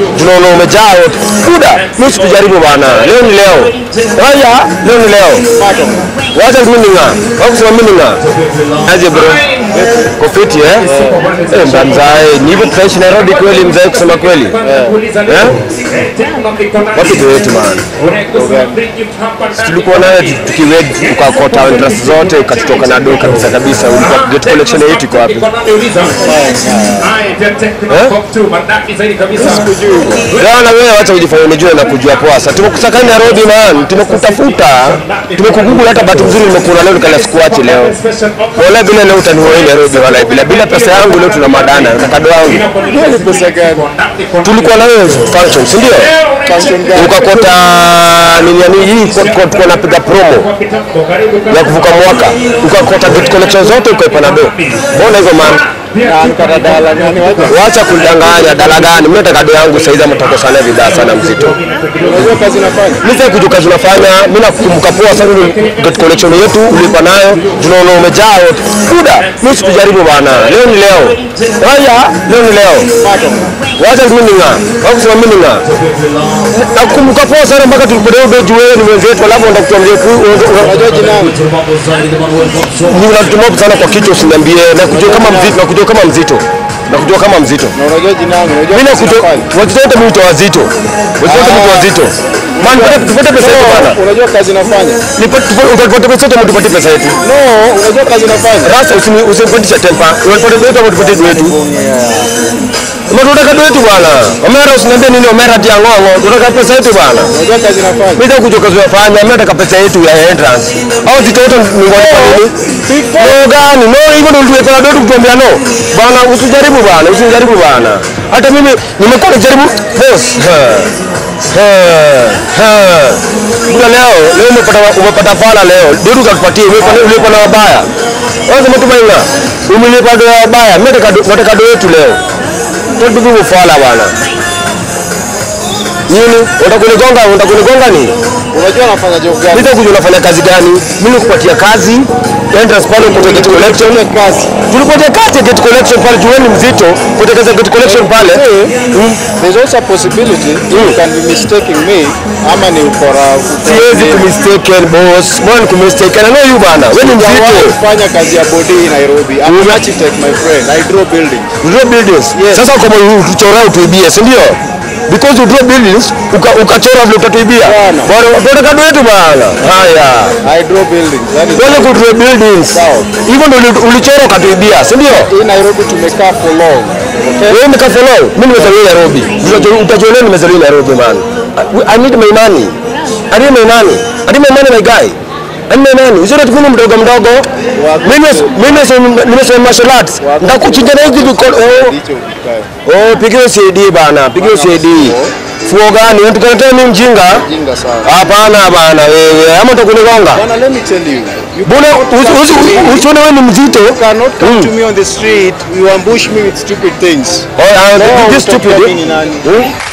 Unaona umejaa yote. Buda, mimi sikujaribu bana. Leo ni leo. Haya, leo ni leo. Wacha mimi ninga. Au kusema mimi ninga. Aje bro. Kofiti eh? Eh, mzee, ni hivyo tutaishi Nairobi kweli mzee kusema kweli. Eh? Wapi ndio wetu bana. Tulikuwa nayo tukiwed tukakota interest zote ukatutoka na do kabisa kabisa. Ulikuwa gate collection yetu iko wapi? Leo na wewe wacha ujifanye unajua na kujua poa. Sasa tumekusaka Nairobi man, tumekutafuta, tumekugoogle hata bahati nzuri nimekuona leo nikala sikuachi leo. Wala bila leo utanihoa Nairobi wala bila bila pesa yangu leo tuna madana na kado yangu. Ni pesa gani? Tulikuwa na wewe function, si ndio? Function gani? Ukakota nini yani hii kwa kwa napiga promo ya kuvuka mwaka. Ukakota gate collection zote ukaipa na do. Mbona hivyo man? Na nikata dala nani wacha? Wacha kudanganya dala gani? Mimi nataka do yangu saizi ama tutakosana vibaya sana mzito. Unajua kazi nafanya? Mimi sasa kujua kazi unafanya, mimi nakumbuka poa sana ile gate collection yetu ulipa nayo, tunaona umejaa yote. Buda, mimi sikujaribu bana. Leo ni leo. Haya, leo ni leo. Wacha mimi ninga. Au kusema mimi ninga. Nakumbuka poa sana mpaka tulipodea beji wewe ni mwenzetu alafu ndo kutuambia ku Unajua jina langu? ni unatuma sana kwa kichwa usiniambie na kujua kama mzito na kujua kama mzito. Na kujua kama mzito. Na unajua jina langu? Unajua Mimi kazi nakujua nafanya? watoto wote mimi wazito. Watoto wote mimi wazito. Man, tupate pesa yetu bana. Unajua kazi nafanya? Utapata pesa yetu ama tupate pesa yetu? No, unajua kazi nafanya? Sasa usini- usinipandisha tempa. Unapata wetu ama tupate wetu? Ama tunataka wetu bwana. Omera usiniambie nini Omera tia ngongo. Tunataka pesa yetu bwana. Unajua kazi nafanya? Mimi nataka kujua kazi unafanya, mimi nataka pesa yetu ya entrance. Au zitoto ni walipa nini? No gani? No hivyo ndio tulipa ndio kutuambia no. Bwana usijaribu bwana, usijaribu bwana. Hata mimi nimekuwa najaribu boss. Ha. Ha. Ha. Kuna leo, leo umepata umepata fala leo. Ndio tukakupatia, umepata ulipa na wabaya. Wewe sema tu bwana, umelipa na wabaya. Mimi nataka nataka do yetu leo. Tutubu fala bwana. Nini? Utakunigonga, utakunigonga nini? Unajua nafanya job gani? Nita kujua unafanya kazi gani? Mimi nikupatia kazi, entrance pale kwa gate collection. Kazi. Tulipatia kazi ya gate collection pale, jueni mzito, kwa kazi ya gate collection pale. Mm. There's also a possibility you can be mistaking me ama ni ukora. Siwezi kumistaken boss. Mbona kumistaken? I know you bana. Wewe ni Sijawahi mzito. kufanya kazi ya body Nairobi. I'm an architect my friend. I draw buildings. You draw buildings. Yes. Sasa kama utuchora utuibie, si ndio? Because you draw buildings, uka- ukachora vile utatuibia. Bwana. Bwana, tunataka kado yetu bana. Haya. I draw buildings. That is Wale ku draw buildings. Sawa. Hivyo ndio uli- ulichora ukatuibia, si ndio? hii Nairobi tumekaa for long. Okay? Wewe mkafollow. Mimi nimezaliwa Nairobi. Utajua utajua leo nimezaliwa Nairobi man. I- I need my money. I need my money. I need my money my guy. I need my money. Usione tu mimi mdogo mdogo. Mimi mimi nimesema martial arts. Ndakuchinja na hizi viko- oh. Ndicho ukikae. Oh, pigiwe CD bana, pigiwe CD. Fuo gani? Unatukataa mimi mjinga? Jinga sana. Hapana bana wewe. Ama utakunigonga. Bwana, let me tell you. You Bwana usi- usi- usione wewe ni mzito. cannot come Mm. to me on the street. You ambush me with stupid things. Oh, uh, Leo this utakuwa stupid. mimi ni nani? Hmm?